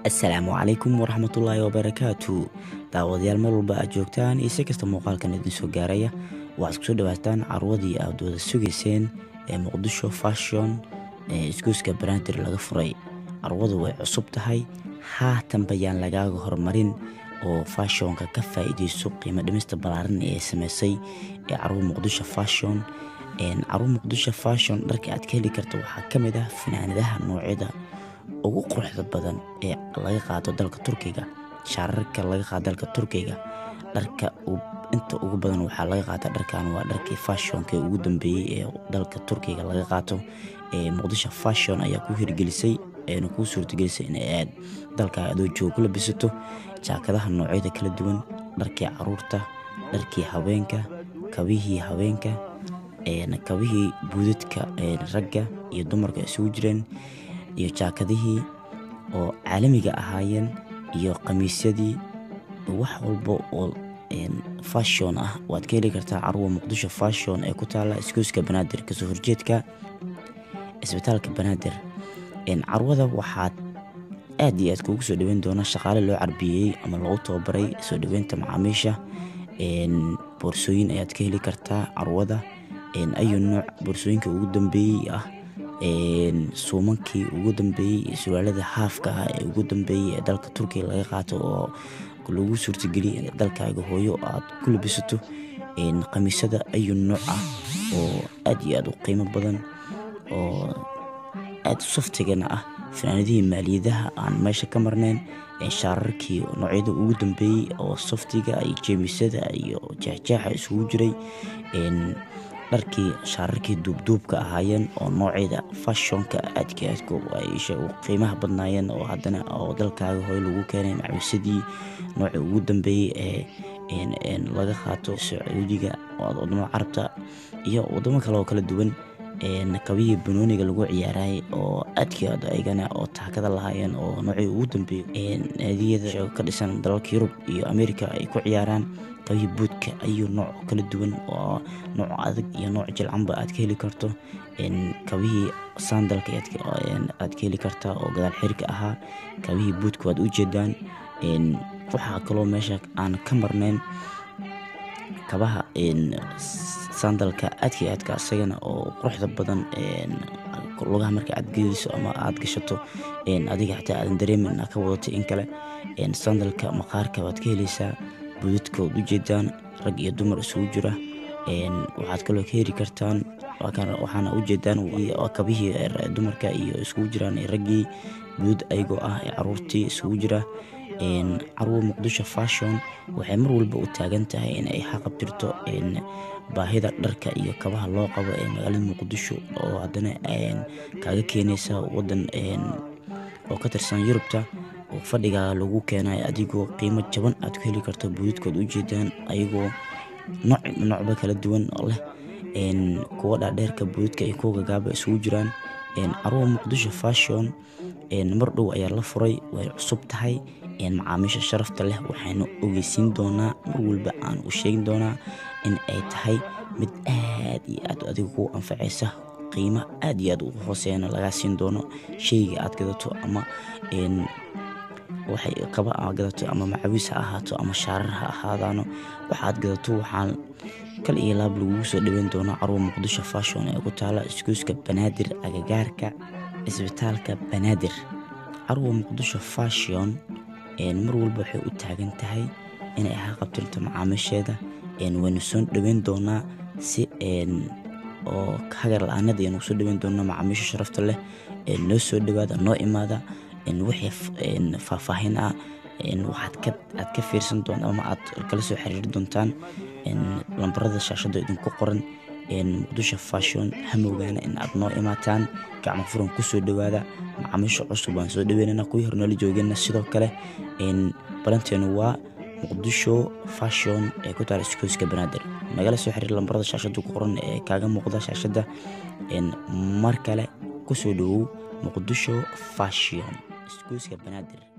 assalaamu calaykum waraxmatullaahi wabarakaatu daawadayaal mar walba aad joogtaan iyo si kasta muuqaalkan idin soo gaaraya waxaad kusoo dhawaataan carwadii aad wada sugayseen ee muqdisho fashion ee isgoyska banaadir laga furay carwadu way cusub tahay haatan bayaan lagaaga horumarin oo fashionka ka faa-iideyso qiimo dhimista ballaaran ee sameysay ee carwo muqdisho fashion carwo muqdisho fashion dharka aad ka heli karta waxaa ka mid ah fanaanadaha noocyada ugu quruxda badan ee laga qaado dalka turkiga shaararka laga qaado dalka turkiga dharka inta ugu badan waxaa laga qaata dharkan waa dharkii fashionka ugu dambeeyey ee dalka turkiga laga qaato ee muqdisho fashion ayaa ku hirgelisay eena kuu suurtagelisay in aad dalka adoo jooga ku labisato jaakadaha noocyada kala duwan dharkii caruurta dharkii haweenka kabihii haweenka kabihii buudadka ragga iyo dumarka isugu jireen iyo jaakadihii oo caalamiga ahaayeen iyo khamiisyadii wax walba oo fashon ah waad ka heli kartaa carwa muqdisho fashon ee ku taala isgoyska banaadir kasoo horjeedka isbitaalka banaadir carwada waxaad aad iyo aad kuugu soo dhaweyn doona shaqaale loo carbiyeyey ama lagu tababaray soo dhaweynta macaamiisha boorsooyin ayaad ka heli kartaa carwada ayu nooc boorsooyinka ugu dambeeyey ah suumankii ugu dambeeyey surwaalada haafka ah ee ugu dambeeyey ee dalka turkiga laga qaato oo lagu suurtageliya in dalkaaga hooyo aad ku labisato khamiisada ayu nooc ah oo aad iyo aad u qiimo badan oo aad saftigana ah fanaanadihii maaliyadaha aan meesha ka marnayn shaararkii noocyada ugu dambeeyey oo saftiga iyo jeemisada iyo jeexjeexa isugu jiray dharkii shaararkii duubduubka ahaayeen oo noocyada fashionka aadka aadka ay qiimaha badnaayeen oo haddana oo dalkaaga hooy lagu keenay macawisadii nooca ugu dambeeyey ee laga qaato sacuudiga wadamada carabta iyo wadamo kale oo kala duwan kabihii banooniga lagu ciyaarayay oo aadkii aad aygana oo taakada lahaayeen oo noocii ugu dambeeyey naadiyada ka dhisan dalalka yurub iyo america ay ku ciyaaraan kabihii buudka ayuu nooc kala duwan oo nooc adag iyo nooc jilcanba aad ka heli karto kabihii sandalka aad ka heli kartaa oo gadaal xirka ahaa kabihii buudka waad u jeedaan waxaa kaloo meesha aan ka marnayn kabaha sandalka aadkii aadka isagana oo quruxda badan lugaha marka aad geliso ama aad gashato adiga xataa aadan dareemin inaad ka wadato in kale sandalka maqaarka waad ka heleysaa budadka waad ujeedaan rag iyo dumar isugu jira waxaad kaloo ka heli kartaan waxaana ujeedaan kabihii dumarka iyo isugu jiraan raggii budad ayagoo ah ee caruurtii isugu jira carwo muqdisho fashon waxay mar walba u taagan tahay in ay xaqabtirto baahida dharka iyo kabaha loo qabo ee magaalada muqdisho oo haddana kaaga keenaysa wadan oo ka tirsan yurubta oo fadhigaa lagu keenay adigoo qiimo jaban aad ku heli karto buudadkood ujeedaan ayagoo noocba kala duwan leh kuwa dhaadheerka buudadka iyo kuwa gagaaba isugu jiraan carwo muqdisho fashon mar dhow ayaa la furay way cusub tahay macaamiisha sharafta leh waxayna ogeysiin doonaa mar walba aan u sheegin doonaa in ay tahay mid aad iyo aad adiga ku anfacaysa qiimo aad iyo aad u hooseeyana lagaa siin doono sheyga aad gadato ama waxay kaba aad gadato ama macawiis ha ahaato ama shaarar ha ahaadaano waxaad gadato waxaan kal iyo laab lagugu soo dhaweyn doonaa carwo muqdisho fashon ee ku taala isgoyska banaadir agagaarka isbitaalka banaadir carwo muqdisho fashon mar walba waxay u taagan tahay inay haqabtirto macaamiisheeda waynu soo dhaweyn doonaa si oo hagar la-aanada ayanu soo dhaweyn doonaa macaamiisha sharafta leh noo soo dhawaada noo imaada wixii faahfaahin ah waxaad ka fiirsan doonta ama aad kala soo xiriiri doontaan lambarada shaashada idinku qoran muqdisho fashon hamowgaana in aad noo imaataan gacmo furan kusoo dhawaada macaamiisha cusub waan soo dhaweynana kuwii hornala joogeenna sidoo kale balanteenu waa muqdisho fashon ee ku taala iskooyska banaadir nagala soo xiriir lambarada shaashada ku qoran ee kaaga muuqda shaashada mar kale kusoo dhawow muqdisho fashion iskooyska banaadir